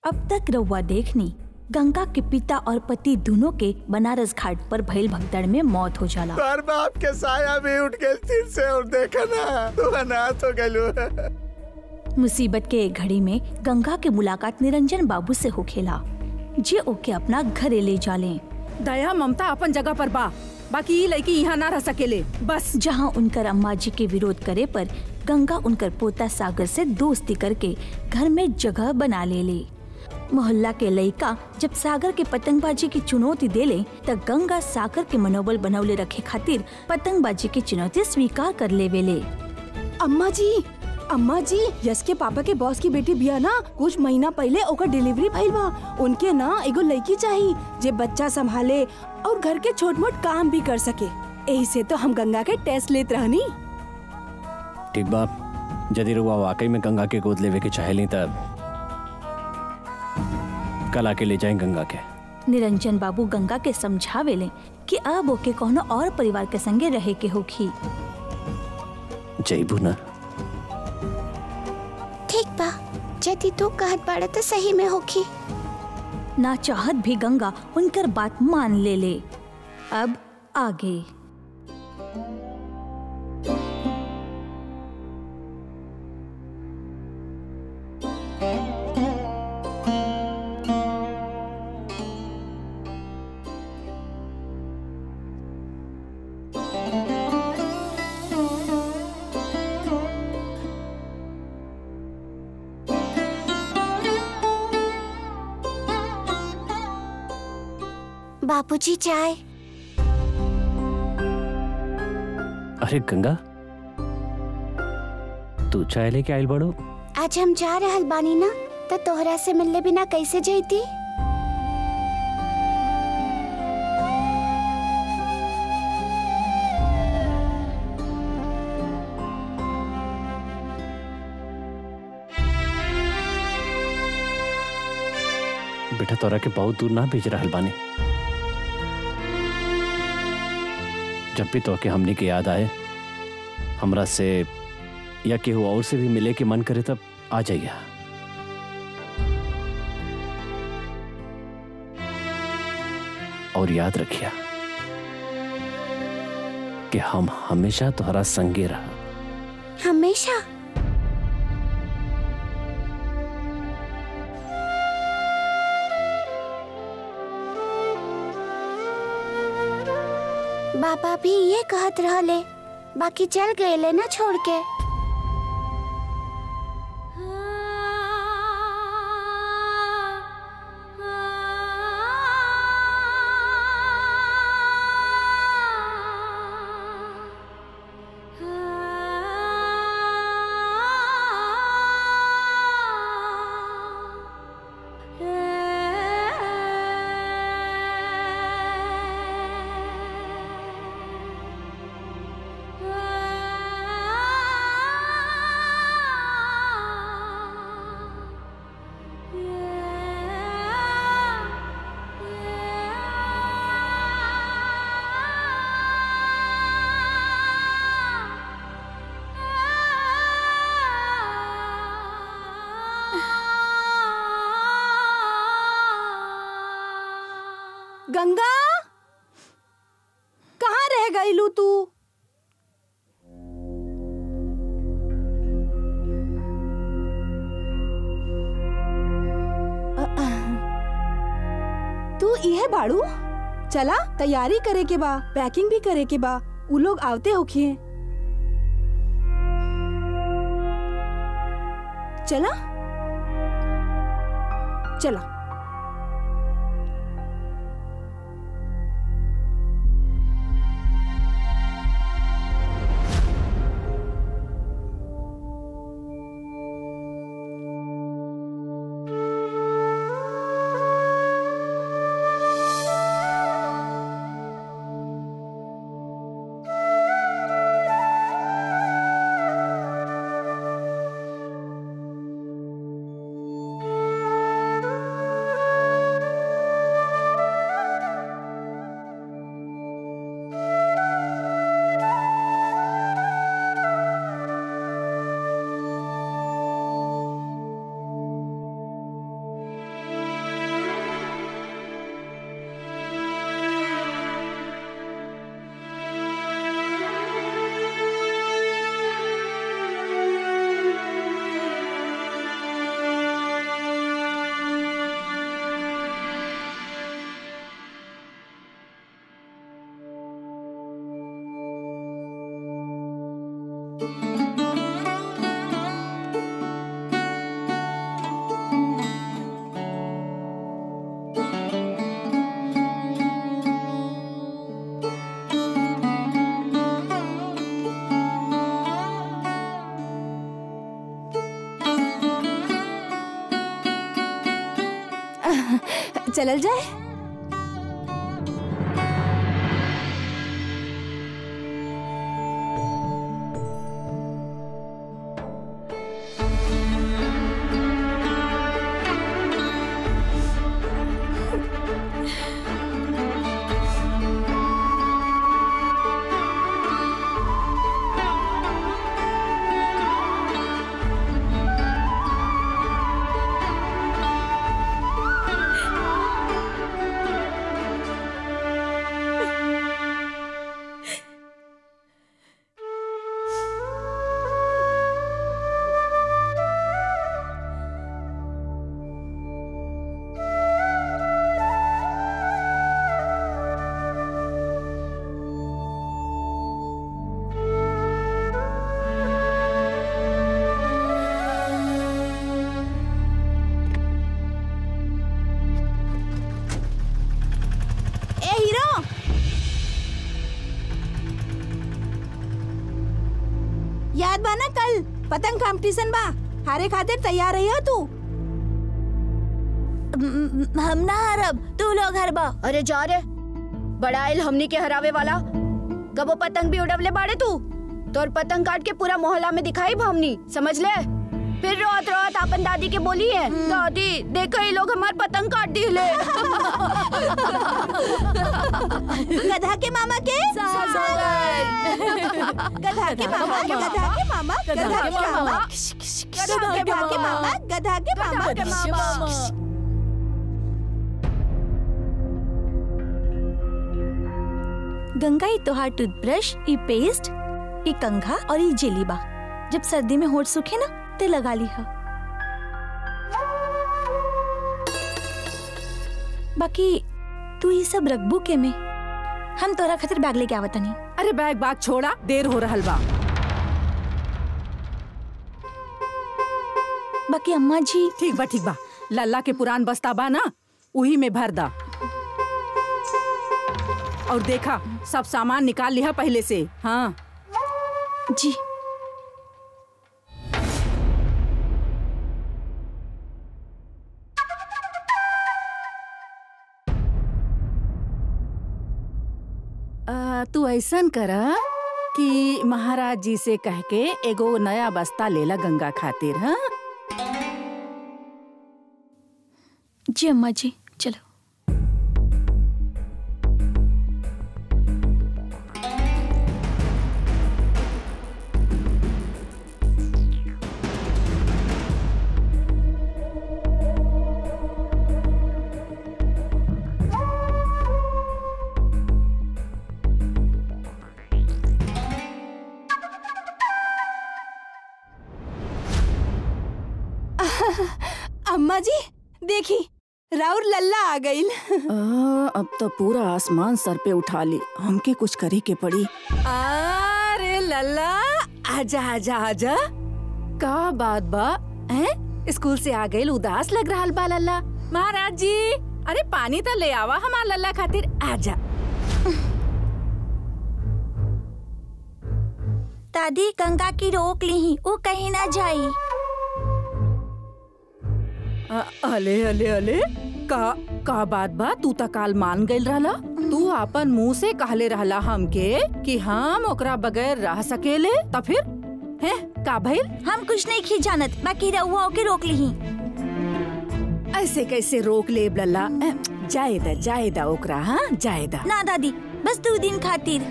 अब तक रउआ देखनी गंगा के पिता और पति दोनों के बनारस घाट पर भइल भगदड़ में मौत हो जाला तोहर बाप के साया भी उठ गए फिर से और देखा ना तू अनाथ हो गलू मुसीबत के एक घड़ी में गंगा के मुलाकात निरंजन बाबू से होखेला जे ओके अपना घरे ले जाले दया ममता अपन जगह पर बा बाकी ई लड़की यहाँ ना रह सकेले बस जहाँ उनकर अम्मा जी के विरोध करे पर गंगा उनकर पोता सागर से दोस्ती करके घर में जगह बना ले ले मोहल्ला के लड़का जब सागर के पतंगबाजी की चुनौती देले तब गंगा सागर के मनोबल बनौले रखे खातिर पतंगबाजी की चुनौती स्वीकार कर लेवेले अम्मा जी अम्मा जी यश के पापा के बॉस की बेटी बिया ना कुछ महीना पहले ओकर डिलीवरी भइल बा उनके ना एगो लड़की चाहिए जे बच्चा संभाले और घर के छोट मोट काम भी कर सके यही से तो हम गंगा के टेस्ट लेत रहनी ठीक बा यदि रुआ वाकई में गंगा के गोद लेवे के चाहेली तब कल आके ले जाएं गंगा के निरंजन बाबू गंगा के समझावेले कि अब ओके कोनो और परिवार के संगे रहे के होखी जईबू ना ठीक बा यदि तू कहत बाड़े तो सही में होखी ना चाहत भी गंगा उनकर बात मान ले ले अब आगे बापूजी चाय अरे गंगा तू चाय लेके आयल बड़ो आज हम जा रहल बानी ना तो तोहरा से मिलले बिना कैसे जैती बेटा तोरा के बहुत दूर ना भेज रहल बानी जब भी तो के हमने के याद आए हमरा से या केहू और से भी मिले के मन करे तब आ जाइए और याद रखिया कि हम हमेशा तुम्हारा संगे रहा हमेशा बाबा भी ये कहत रहले बाकी चल गए ना छोड़ के गंगा कहाँ रह गई लू तू अ, अ, तू इहे बाड़ू चला तैयारी करे के बा पैकिंग भी करे के बा उ लोग आवते होखिए चला चला चलल जाए ए हीरो याद बा ना कल पतंग कंपटीशन बा हारे खातिर तैयार रही हो तू हम ना हरब तू लोग हरबा अरे जा रे बड़ा आइल हमनी के हरावे वाला कबो पतंग भी उड़वले बाड़े तू तोर पतंग काट के पूरा मोहल्ला में दिखाई हमनी समझ ले फिर रोत रोत अपन दादी के बोली है दादी देखो ये लोग हमार पतंग काट दिले गधा के मामा के गधा के मामा गधा के मामा गधा के मामा गधा के मामा गधा के मामा गंगा ई तोहार टूथब्रश ई पेस्ट ई कंघा और ई जेली बा जब सर्दी में होठ सूखे ना ते लगा ली हा बाकी तू ये सब रखबू के में हम तोरा खातिर बैग लेके आवत नहीं अरे बैग बाग छोड़ा देर हो रहल बा बाकी अम्मा जी ठीक बा ठीक बा लल्ला के पुरान बस्ता बा ना उही में भर दा और देखा सब सामान निकाल लिया पहले से हाँ जी आ, तू ऐसन करा कि महाराज जी से कह के एगो नया बस्ता लेला गंगा खातिर हाँ जी अम्मा जी चलो अम्मा जी देखी राउर लल्ला आ गई आ, अब तो पूरा आसमान सर पे उठा ली हमके कुछ करे के पड़ी अरे लल्ला आजा आजा आजा का बात बा हैं स्कूल से आ गई उदास लग रहा बा लल्ला महाराज जी अरे पानी तो ले आवा हमार लल्ला खातिर आजा दादी गंगा की रोक ली वो कहीं ना जाई अ- अले अले अले का का बात बा तू त काल मान गइल रहला तू अपन मुंह से कहले रहला हमके कि हम ओकरा बगैर रह सकेले त फिर हैं का भइल हम कुछ नहीं खी जानत बाकी रहुआ के रोक ली ऐसे कैसे रोक ले लल्ला अ, जाए दा जाए दा ओकरा हाँ जाए दा ना दादी बस दो दिन खातिर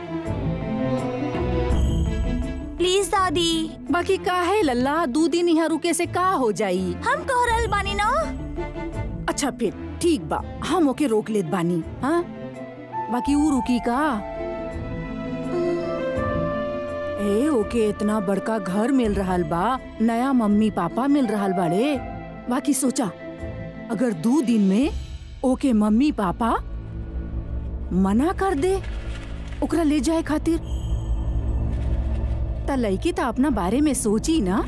प्लीज दादी बाकी का है लल्ला दो दिन यहाँ रुके से का हो जाई हम कह रहल बानी ना अच्छा फिर ठीक बा हम ओके रोक लेत बानी हाँ बाकी ऊ रुकी का ए ओके इतना बड़का घर मिल रहल बा नया मम्मी पापा मिल रहल बाड़े बाकी सोचा अगर दो दिन में ओके मम्मी पापा मना कर दे ओकरा ले जाए खातिर त लड़की त अपना बारे में सोची ना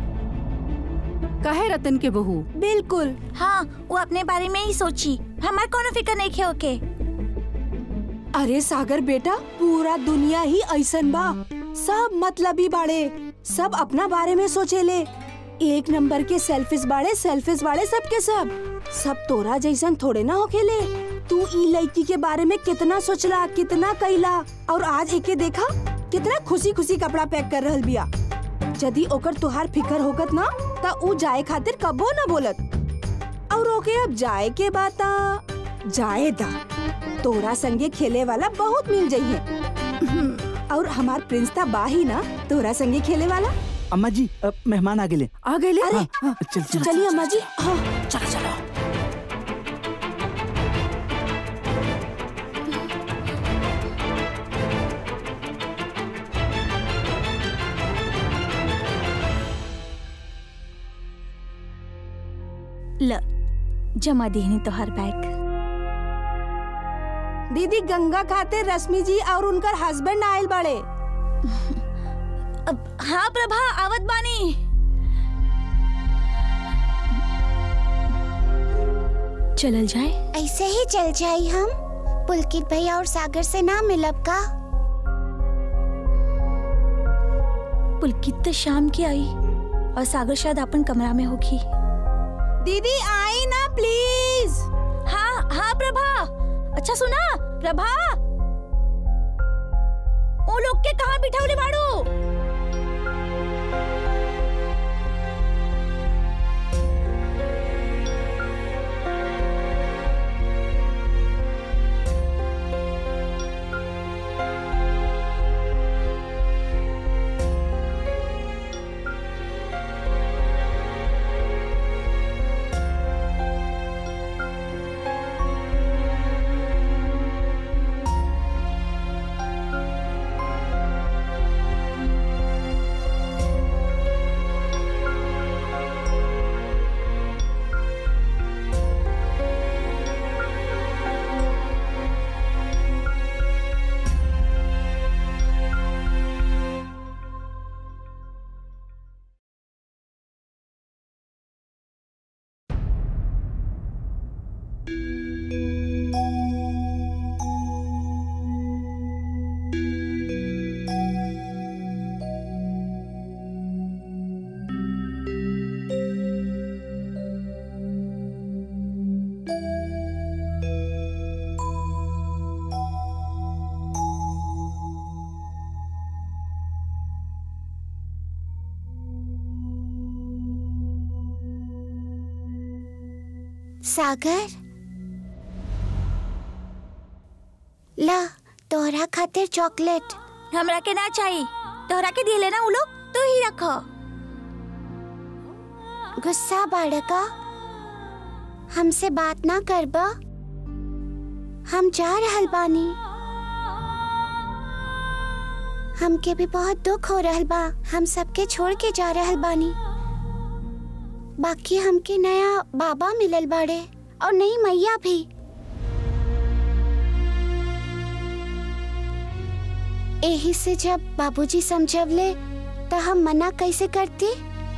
कहे रतन के बहू बिल्कुल हाँ वो अपने बारे में ही सोची हमार कोनो फिक्र नहीं खे ओके अरे सागर बेटा पूरा दुनिया ही ऐसन बा सब मतलबी बाड़े सब अपना बारे में सोचेले एक नंबर के सेल्फिश बाड़े सेल्फिश बाड़े सबके सब सब तोरा जैसन थोड़े ना होखेले तू ई लड़की के बारे में कितना सोचला कितना कैला और आज एके देखा कितना खुशी खुशी कपड़ा पैक कर रहल बिया यदि ओकर तुहार फिकर होगत ना त ऊ जाए खातिर कबो ना बोलत और ओके अब जाए के बात जाए दा तोरा संगे खेले वाला बहुत मिल जाइए और हमार प्रिंस ता बाही ना तोरा संगे खेले वाला अम्मा जी अब मेहमान आ गेले आ गए अरे हाँ, चल चल चलिए अम्मा जी हाँ चलो चलो ल जमा देनी तो हर बैग दीदी गंगा खाते रश्मि जी और उनकर हस्बैंड आयल बड़े अब हाँ प्रभा आवत बानी चलल जाए ऐसे ही चल जाई हम पुलकित भैया और सागर से ना मिलब का पुलकित तो शाम की आई और सागर शायद अपन कमरा में होगी दीदी आई ना प्लीज हाँ हाँ प्रभा अच्छा सुना प्रभा वो लोग के कहाँ बिठावले बाड़ू सागर ला तोहरा खातिर चॉकलेट हमरा के ना चाहिए तोहरा के दिए लेना उ लोग तू ही रखो गुस्सा बाड़का हमसे बात ना करबा हम जा रहल बानी हमके भी बहुत दुख हो रहल बा हम सबके छोड़ के जा रहल बानी बाकी हमके नया बाबा मिलल बाड़े और नई मैया भी एही से जब बाबूजी समझवले तो हम मना कैसे करती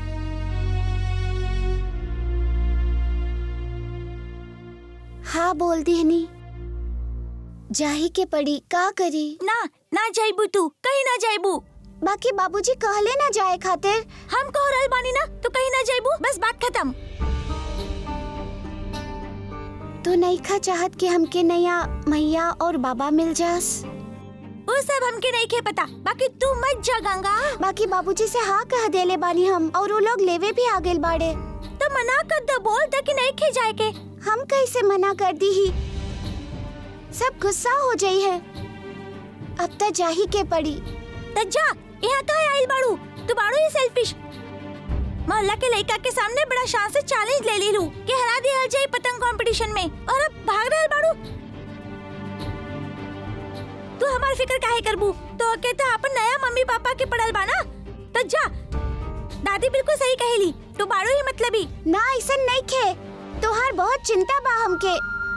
हाँ बोल दीहनी जाही के पड़ी का करी ना ना जाइबू तू कहीं ना जाइबू बाकी बाबूजी कहले ना जाए खातिर हम कह रहल बानी ना तू कहीं ना जाइबू बस बात खत्म तो नहीं खा चाहत कि हमके नया मैया और बाबा मिल जास वो सब हमके नहीं खे पता बाकी तू मत जा गंगा बाकी बाबूजी से हाँ कह देले बानी हम और वो लोग लेवे भी आ गेल बाड़े तो मना कर दो बोल ताकि नहीं खे जाए के हम कैसे मना कर दी ही सब गुस्सा हो जाई है अब तक जाही के पड़ी तो जा यहाँ कहाँ आइल बाड़ू तू बाड़ू ही सेल्फिश मोहल्ला के लड़का के सामने बड़ा शान से चैलेंज ले ली लू कि हरा दिया जाए पतंग कंपटीशन में और अब भाग रहल बाड़ू तू हमार फिक्र काहे करबू तो के तो अपन नया मम्मी पापा के पड़ल बा ना तो जा दादी बिल्कुल सही कहेली तू बाड़ू ही मतलबी ना ऐसा नहीं खे तोहार बहुत चिंता बा हमके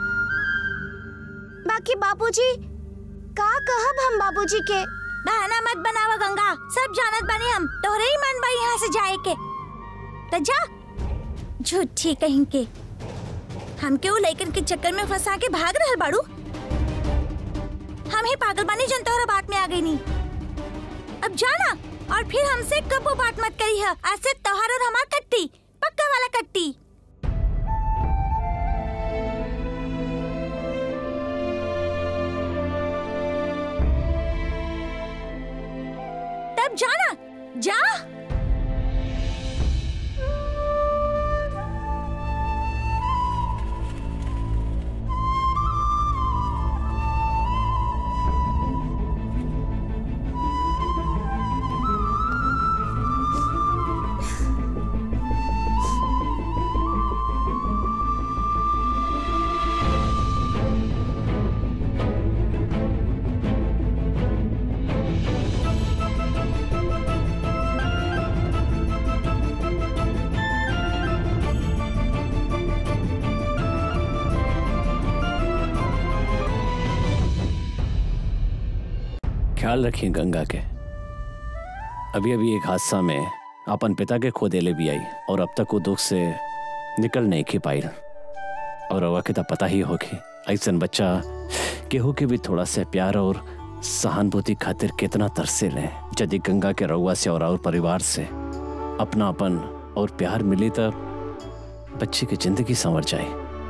बाकी बाबूजी का कहब हम बाबूजी के बहाना मत बनावा गंगा सब जानत बानी हम तोहरे ही मन बा यहाँ से जाए के तो जा झूठी कहीं के हमके वो लइकन के चक्कर में फंसा के भाग रहल बाड़ू हम ही पागल बानी जन तोहरा बात में आ गई नी अब जाना और फिर हमसे कबो बात मत करी है आज से तोहार और हमार कट्टी पक्का वाला कट्टी तब जाना जा ख्याल रखिए गंगा के अभी अभी एक हादसा में अपन पिता के खो देले भी आई और अब तक वो दुख से निकल नहीं की पाई और रवा के तो पता ही होगी ऐसा बच्चा केहू के भी थोड़ा सा प्यार और सहानुभूति खातिर कितना तरसे ले यदि गंगा के रउआ से और, और परिवार से अपनापन और प्यार मिली तो बच्ची की जिंदगी संवर जाए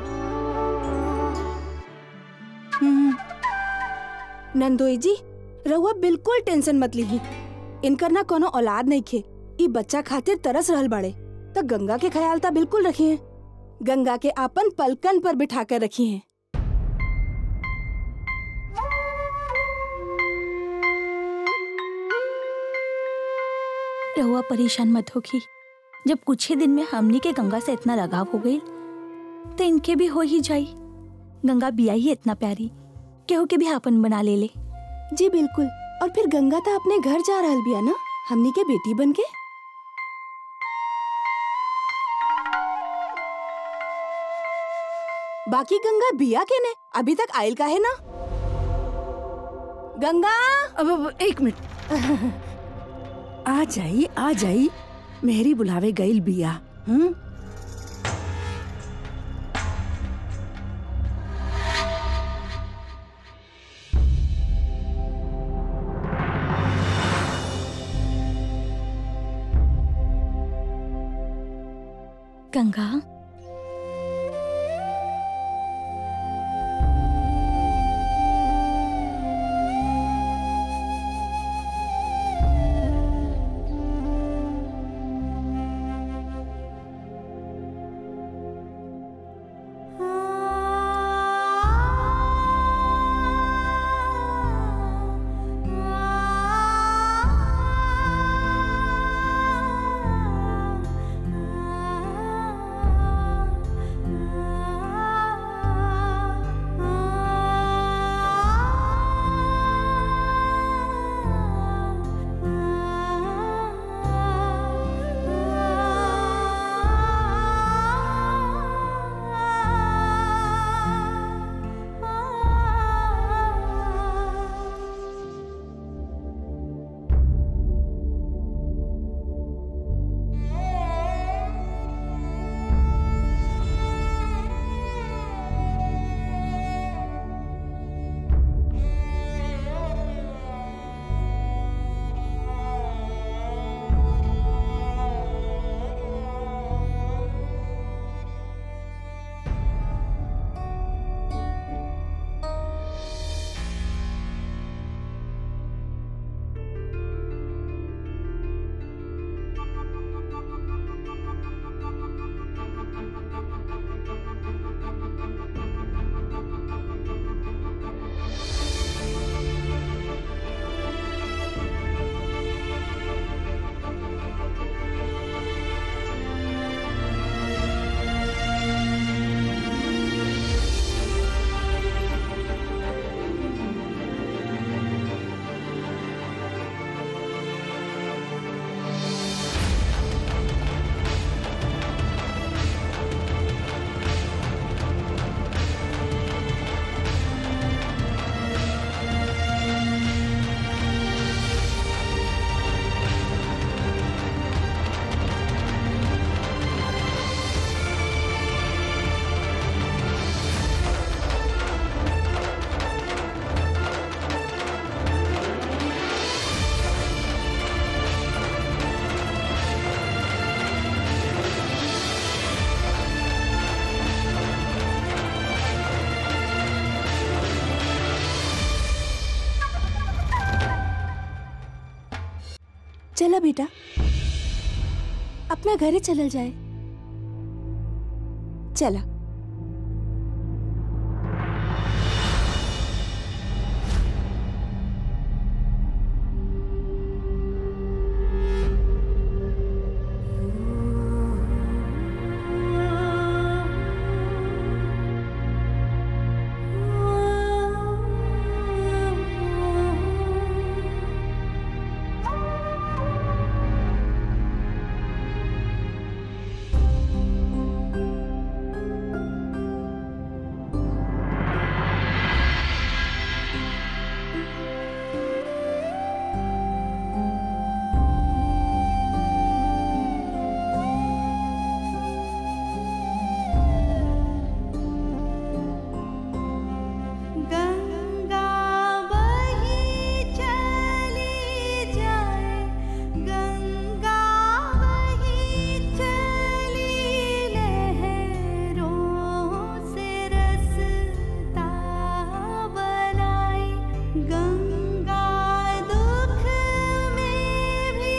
नंदोई जी रहुआ बिल्कुल टेंशन मत लीही इनकर ना कोनो औलाद नहीं खे ई बच्चा खातिर तरस रहल बाड़े तो गंगा के ख्याल ता बिल्कुल रखिए गंगा के आपन पलकन पर बिठा कर रखी हैं रहुआ परेशान मत होगी जब कुछ ही दिन में हमनी के गंगा से इतना लगाव हो गई तो इनके भी हो ही जाई गंगा बिया ही इतना प्यारी केहू के भी आपन बना ले ले जी बिल्कुल और फिर गंगा ता अपने घर जा रहल बिया ना हमनी के बेटी बन के बाकी गंगा बिया के ने अभी तक आयल का है ना गंगा अब, अब एक मिनट आ जाई आ जाई मेहरी बुलावे गईल बिया हम्म गंगा Ah चला बेटा अपना घरे चलल जाए चला गंगा बही चली जाए गंगा बही चली लहरों से रसता बनाई गंगा दुख में भी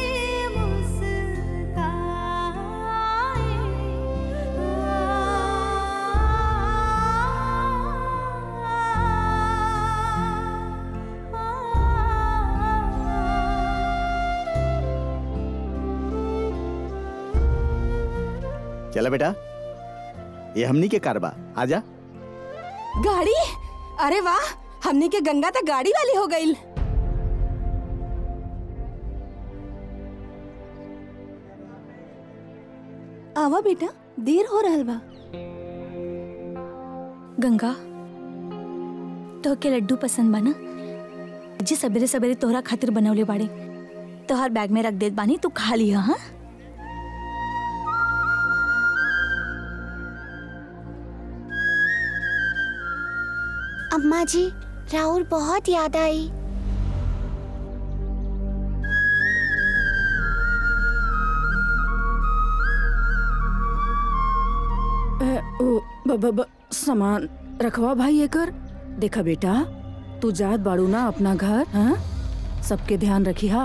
चला बेटा ये हमनी के कारबा आजा गाड़ी अरे वाह हमने के गंगा तक गाड़ी वाली हो गई आवा बेटा देर हो रहल बा गंगा तो के लड्डू पसंद बा ना जी सवेरे सवेरे तोहरा खातिर बनवले बाड़े तोहर बैग में रख देत बानी तू खा लिया हाँ अम्मा जी राहुल बहुत याद आई ए, ओ ब, ब, ब, सामान रखवा भाई एकर देखा बेटा तू जात बाड़ू ना अपना घर हाँ सबके ध्यान रखी हा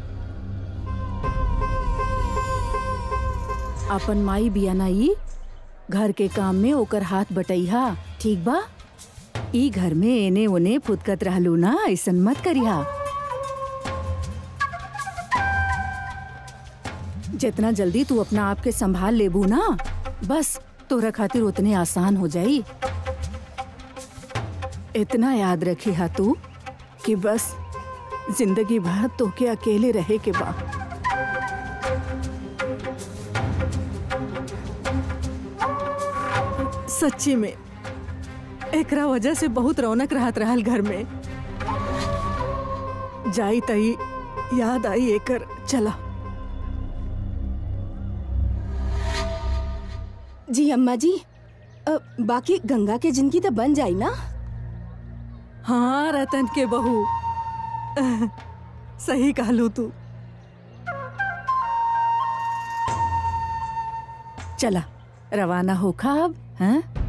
अपन माई बिया ना ई घर के काम में ओकर हाथ बटैहा ठीक बा ई घर में एने ओने फुदकत रहलू ना ऐसन मत करिहा जितना जल्दी तू अपना आप के संभाल लेबू ना बस तोरा खातिर उतने आसान हो जाई इतना याद रखी हा तू कि बस जिंदगी भर तो के अकेले रहे के बा सच्ची में एकरा वजह से बहुत रौनक रहत रहल घर में जाई तई याद आई एकर चला जी अम्मा जी अ, बाकी गंगा के जिंदगी तो बन जाई ना हाँ रतन के बहू सही कहलू तू चला रवाना हो खा अब हैं